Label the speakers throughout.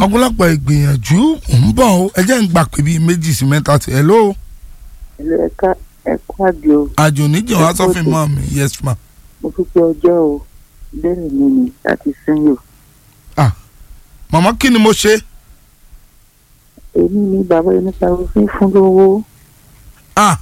Speaker 1: ọ̀pọ̀lọpọ̀ ìgbìyànjú ń bọ̀ ó ẹ jẹ́ ń gbà pé bíi méjì sí mẹ́ta tí ẹ ló
Speaker 2: ẹlẹ́ ẹ̀ka ẹ̀kọ́ àjò
Speaker 1: àjò níjọ wá sọ́fìn mọ́ mi yes ma.
Speaker 2: mo fi pé ọjọ́ o bẹ́ẹ̀ mi ni láti sẹ́yìn o
Speaker 1: màmá kí ni mo ṣe
Speaker 2: èmi ni bàbá ẹni pariwo fún fún lówó
Speaker 1: ah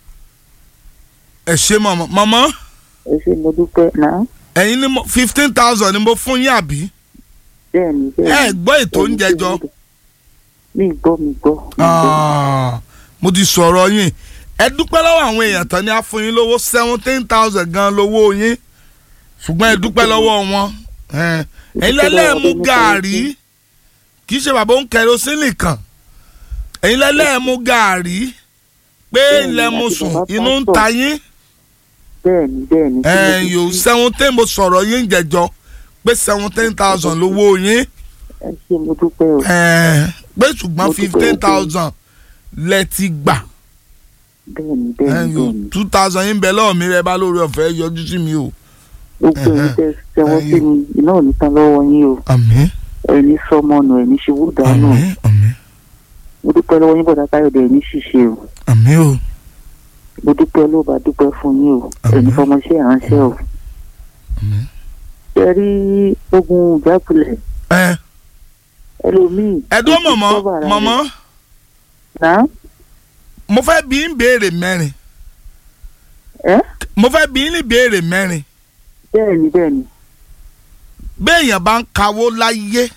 Speaker 1: ẹ ṣe màmá màmá
Speaker 2: ẹ ṣe mo dúpẹ́ náà
Speaker 1: ẹ̀yin ni mo fifteen thousand ni mo fún yín àbí
Speaker 2: bẹ́ẹ̀ ni bẹ́ẹ̀
Speaker 1: ẹ
Speaker 2: ni
Speaker 1: gbọ́ ètò
Speaker 2: Ẹni
Speaker 1: oúnjẹ
Speaker 2: tí
Speaker 1: jọ
Speaker 2: mo dúpẹ́. mi gbọ́ mi gbọ́ mi gbọ́.
Speaker 1: Ah, mo ti sọ̀rọ̀ yín ẹ dúpẹ́ lọ́wọ́ àwọn èèyàn tán ni a fún yín lówó seventeen thousand gan lówó yín ṣùgbọ́n ẹ dúpẹ́ lọ́wọ́ wọn Eh, ẹ̀yin lẹ́lẹ́ mú gàárì kì í ṣe bàbá ń kẹrosínì kan ẹ̀yin lẹ́lẹ́ mú gàárì pé
Speaker 2: Bẹ́ẹ̀ni,
Speaker 1: ilẹ̀ mo
Speaker 2: àti
Speaker 1: sùn
Speaker 2: bàbá
Speaker 1: inú ń
Speaker 2: pásítọ̀.
Speaker 1: ta yín
Speaker 2: bẹ́ẹ̀ ni bẹ́ẹ̀ ni tí mo
Speaker 1: ẹ̀
Speaker 2: fi
Speaker 1: yóò
Speaker 2: sí.
Speaker 1: seventeen mo sọ̀rọ̀ yín jẹjọ pé seventeen thousand lówó yín
Speaker 2: ẹ ṣe mo dúpẹ́ o
Speaker 1: Eh, pé ṣùgbọ́n
Speaker 2: Mo dúpẹ́
Speaker 1: fifteen
Speaker 2: o.
Speaker 1: thousand lẹ ti gbà.
Speaker 2: bẹ́ẹ̀ ni bẹ́ẹ̀ ni bẹ́ẹ̀ ni
Speaker 1: two thousand yín bẹ lọ́wọ́ mi rẹ bá lórí ọ̀fẹ́ yọjú sí mi o.
Speaker 2: gbogbo ẹ̀yin tẹ́ tẹ́wọ́ sí mi iná ò ní tán lọ́wọ́ yín o
Speaker 1: àmín
Speaker 2: ẹni sọmọnù ẹni ṣubú dànù
Speaker 1: àmín àmín
Speaker 2: mo dúpẹ́ lọ́wọ́ yín bọ̀dá káyọ̀dé ẹni ṣìṣe o
Speaker 1: àmín o
Speaker 2: mo dúpẹ́ ló bá dúpẹ́ fún yín o
Speaker 1: Àmín.
Speaker 2: ẹni fọmọṣẹ́ ìránṣẹ́ o
Speaker 1: àmín.
Speaker 2: ṣe rí ogun ìjákulẹ̀
Speaker 1: ẹ
Speaker 2: ẹlòmíì
Speaker 1: ẹdún
Speaker 2: ó ti
Speaker 1: mọ̀mọ́
Speaker 2: cover ara
Speaker 1: mọ̀mọ́
Speaker 2: rẹ̀. náà
Speaker 1: mo fẹ́ bí ń béèrè mẹ́rin
Speaker 2: ẹ
Speaker 1: mo fẹ́ bí ń ní béèrè mẹ́rin
Speaker 2: bẹ́ẹ̀ ni bẹ́ẹ̀ ni
Speaker 1: béèyàn bá ń kawó láyé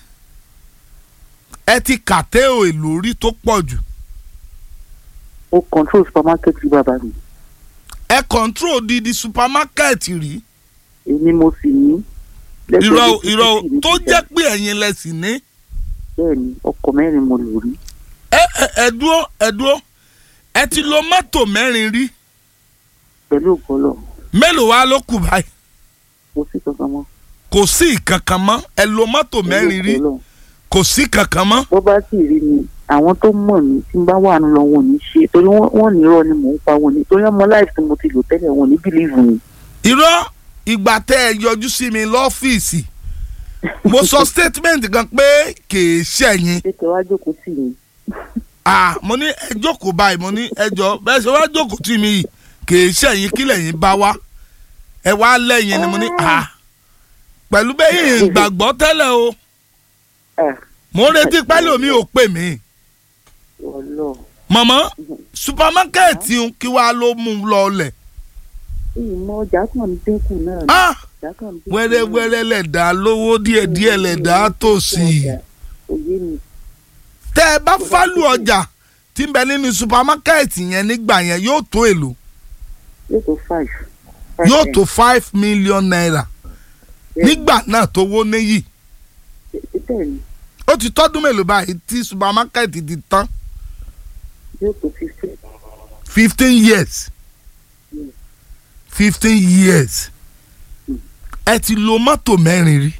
Speaker 1: ẹ ti kàtẹ́ ò èlò rí tó pọ̀ jù
Speaker 2: ó control supermarket rí bàbá mi
Speaker 1: ẹ control didi supermarket rí
Speaker 2: èmi mo sì ní
Speaker 1: irọ́
Speaker 2: lẹ́sẹ̀
Speaker 1: irọ́
Speaker 2: lẹ́sẹ̀
Speaker 1: tó jẹ́ pé ẹ̀yin lẹ sì ní
Speaker 2: bẹ́ẹ̀ ni ọkọ̀ mẹ́rin mo lò rí
Speaker 1: ẹ ẹ ẹ dúró ẹ dúró ẹ ti lo mọ́tò mẹ́rin rí
Speaker 2: pẹ̀lú ògbọ́lọ̀
Speaker 1: mélòó wá ló kù báyìí
Speaker 2: mo sì kankan mọ́
Speaker 1: kò sí ìkankan mọ́ ẹ lo mọ́tò mẹ́rin rí
Speaker 2: Pẹ̀lú ògbọ́lọ̀.
Speaker 1: kò sí kankan mọ́.
Speaker 2: bó bá sì rí mi àwọn tó mọ̀ mí tí n bá wà ń lọ wọn ò ní ṣe torí wọ́n wọ́n ní irọ́ ni mò ń pa wọn ni torí ọmọ láìsí tí mo ti lò tẹ́lẹ̀ wọn ò ní bílíìfù mi.
Speaker 1: irọ́ ìgbà tẹ́ ẹ yọjú sí mi lọ́fíìsì mo sọ statement kan pé kìí ṣẹ̀yìn
Speaker 2: ṣé kẹ wá jókòó tì mí.
Speaker 1: ah mo ní ẹ jókòó báyìí mo ní ẹ jọ bẹ́ẹ̀ ṣe wá jókòó tì mí yìí kìí ṣẹ̀yìn kí lẹ́yìn bá wá ẹ wá lẹ́yìn ni mo ní ah pẹ̀lú bẹ́ẹ̀ yìí gbàgbọ́ tẹ́lẹ̀ o
Speaker 2: ẹ
Speaker 1: mo ń retí pẹ́lú mi ò pè mí
Speaker 2: ọlọ
Speaker 1: mọ̀mọ́ supamakẹ́ẹ̀tì ń kí wàá ló mú un lọlẹ̀
Speaker 2: ìmọ̀ ọjà kan ń dínkù náà ni
Speaker 1: ah
Speaker 2: ọjà kan ń dínkù náà.
Speaker 1: wẹ́rẹ́wẹ́rẹ́ lẹ̀dá lówó díẹ̀díẹ̀ lẹ̀dá tòsí.
Speaker 2: òye mi
Speaker 1: tẹ́ ẹ bá fálù ọjà tí ń bẹ nínú supamakẹ́ẹ̀tì yẹn nígbà yẹn yóò tó èlò
Speaker 2: yóò tó five.
Speaker 1: yóò tó five million naira nígbà náà tó wó níyì
Speaker 2: bẹ́ẹ̀ ni
Speaker 1: ó ti tọ́dún mélòó báyìí tí supamakẹ́ẹ̀tì ti tán
Speaker 2: yóò tó fifteen.
Speaker 1: fifteen years fifteen years ẹ ti lo mọ́tò mẹ́rin rí